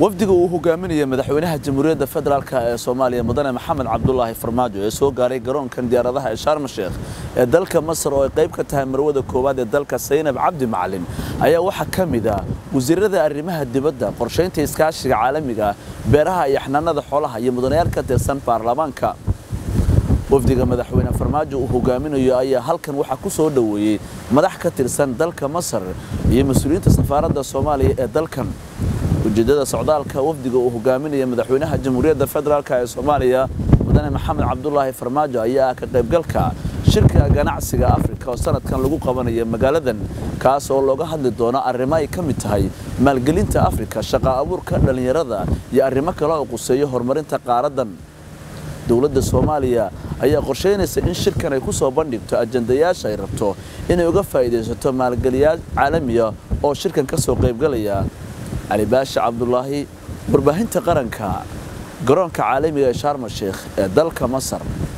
wafdiga uu hogaaminaya madaxweynaha jamhuuriyadda federaalk ee soomaaliya mudane maxamed cabdulaahi farmaajo ee soo gaaray garoonkan diyaaradaha ee sharma sheekh ee dalka masar oo ay qayb ka tahay marwada koowaad ee dalka saynab cabdi macalin ayaa waxaa ka mid ah wasiirada arrimaha dibadda qorshaynta iskaashiga caalamiga beeraha iyo xanaanada xoolaha iyo mudanayaal ka tirsan baarlamaanka wafdiga madaxweyne farmaajo uu hogaaminayo ayaa halkan waxaa ku soo dhoweeyey madax ka tirsan dalka masar iyo mas-uuliyiinta safaaradda soomaaliya ee dalkan ujeeddada socdaalka wafdiga uu hogaaminaya madaxweynaha jamhuuriyadda federaalk ee soomaaliya mudane maxamed cabdulaahi farmaajo ayaa ah ka qaybgalka shirka ganacsiga afrika oo sanadkan lagu qabanayo magaaladan kaas oo looga hadli doono arrimo ay ka mid tahay maalgelinta afrika shaqa abuurka dhallinyarada iyo arrimo kale oo quseeyo horumarinta qaaradan dowladda soomaaliya ayaa qorsheynaysa in shirkan ay ku soo bandhigto ajandayaasha ay rabto inay uga faa'iidaysato maalgeliyaal caalamiya oo shirkan ka soo qaybgalaya cali baashi cabdulaahi warbaahinta qaranka garoonka caalamiga ee sharma sheekh ee dalka masar